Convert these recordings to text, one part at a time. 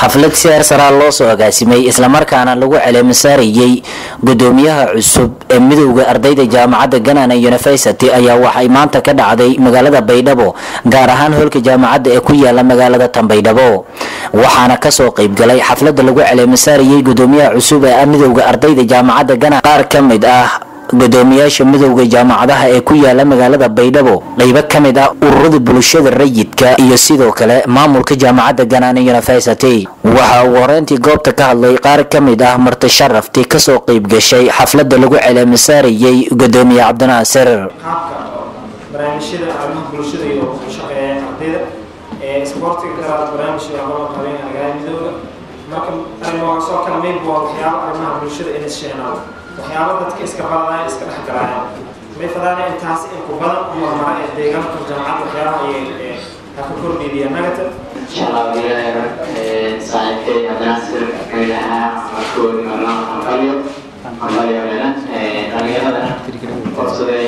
xaflad siyaar saraa loo soo agaasimay islamarkaana lagu caleemasaarayey gudoomiyaha cusub ee midowda ardayda jaamacadda ganana university ayaa waxay maanta ka dhacday magaalada baydhabo gaar ahaan hoolka jaamacadda ee ku yaala magaalada tanbaydhabo waxaana kasoo qeybgalay xaflada lagu caleemasaarayey gudoomiyaha cusub ee midowda ardayda jaamacadda ganana qaar ka mid ah gudoomiyaasha midowda jaamacadaha ee ku yaala magaalada baydhabo qeybo ka mid ah ururada bulshada rayidka iyo sidoo kale maamulka jaamacadda ganana university waxaa ugu horeyntii goobta ka hadlay qaar ka mid ah marti sharaftii kasoo qeyb gashay xaflada lagu caleemasaarayey gudoomiye cabdinaasir qaabka barnaamijyada arrimaha bulshada iyo ku shaqeeyaan ardayda ee isboortiga garaad barnaamijka loo qabeen magaalada midowda marka arrimaha soo kala mid waa waxyaabo arrimaha bulshada in isheenaa waxyaabo dadka iska badanaya iska dhex galaayaan may fadaana intaas in ku badan u marmara ee deegaanka jaamacadda waxyaabaha ayay ha ka kordhidiya nagata inshallah wiilahayna saaxiibkay cabdinaasir meelaha markoodi marnaa hambalyo hambalyo meena dhalinyaradana korsaday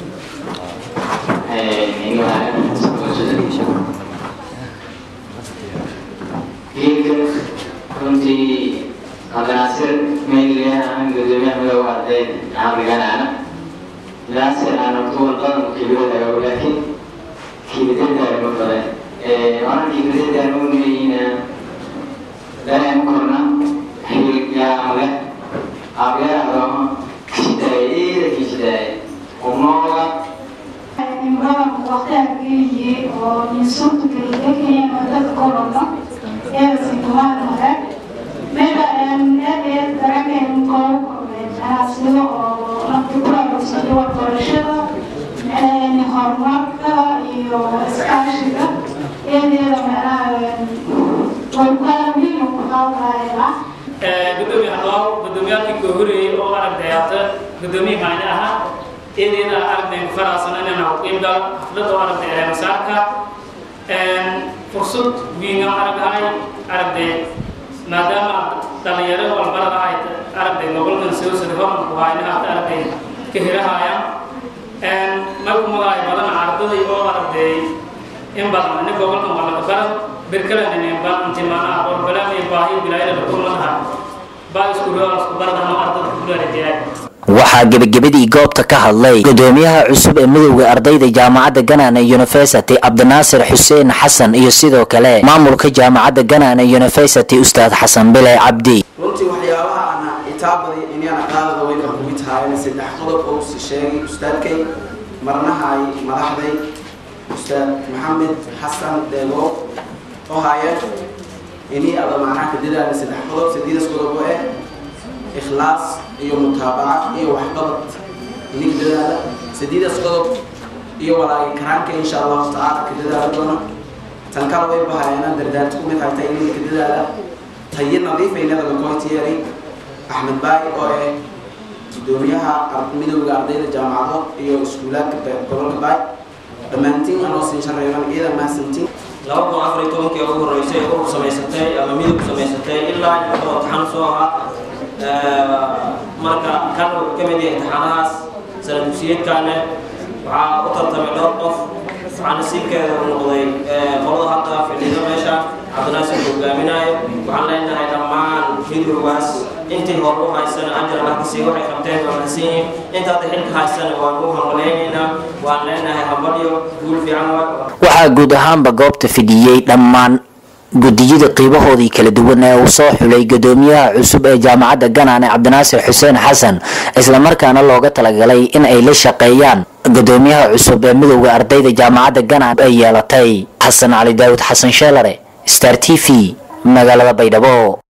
geedka runtii cabdinaasir meeliyaha gudoomiyaha midooga ardayd caqliganaana naasir aan tuwan badan kibiradaga laakiin kibiradaga ma badan orang kibiradaga ma nuyina dalam korna hilga oleh abya agama kisidai ida kisidai umoga imradan waqtiga geeyay oo insulta geeyay madada gobolka ee sintumaan hore meela aan aad dareen ko sida oo rabti ku aroosay waxbarashada een horumarka iyo iskaashiga eedeeda meelaha way ku muhiim u qaadanayaan gudoomiye hadlaaw gudoomiyaalkii koo horeeyey oo aragtay hata gudoomiye maani ahaa eedeeda aragtay faraasana inaan qiim galo xaflada oo aragtay eemasaarka fursad wiinga aragahay aragtay maadaama dhalinyaro walbarada ay aragtay gobolkan soo sida horan ku hayna hata aragtay ka helahayaan markumadaay badan ardaday oo aragtay in badan ina gobolkan waa laga baran berkalanine baan intimaanaha qorbalaam iyo baahiyo bilaayada lakulmadaha baa isku rool isku baradano ardada kulaarajaay waxaa gebagabadii goobta ka hadlay gudoomiyaha cusub ee midowda ardayda jaamacadda ganana university cabdinaasir xuseen xasan iyo sidoo kale maamulka jaamacadda ganana university ustaad xasan bile cabdi runtii waxyaabaha ana itaabaday inaan qaadada weyna kugu tahay saddex qodob oo si sheegay ustaadkay marnahay madaxday ustaad maxamed xasan deego oo haayeen inii ada macnaha ka dadaala saddex qodob sadiidas qodob oo eh ikhlaas iyo mutaabaca iyo waxqabad inii ka dadaala sadiidas qodob iyo walaagi karaanka insha allahu tacaala ka dadaala doona tan kale way bahaayana dardaarti ku mid haytay inii ka dadaala tayo nadiifaynada lakoytiyeeray axmed baay oo eh gudoomiyaha midowda ardayda jaamacado iyo iskuulaadka gobolka baay dhammaantiin anoo siin shareeban ciidan mahadsantiin laba kun afar iyo tobankii ugu horreysay urur samaysatay ama midowg samaysatay ilaa inta taxan soo ahaa marka kan wuxuu ka mid yahay taxanahaas sana dugsiyeedkaane waxaa u tartamay dhowr qof waxaana siinkeeda u noqday qolada hadda fadhiida meesha cabdinaasir hogaaminayo waxaan leenahay dhammaan midowgaas intii hor u haysana ajar allah kasii waxay qabteen waa mahadsan yihiin inta hadda xilka haysana waan u hambaleynaynaa waan leenahay hambalyo guul fiican waa waxaa guud ahaanba goobta fidhiyey dhammaan gudiyada qiibahoodii kala duwan ee uu soo xulay gudoomiyaha cusub ee jaamacadda ganane cabdinaasir xuseen xasan islamarkaana looga talagalay in ay la shaqeeyaan gudoomiyaha cusub ee midowda ardayda jaamacadda ganane ay yeelatay xasan cali daawud xasan sheelare star t v magaalada baydhabo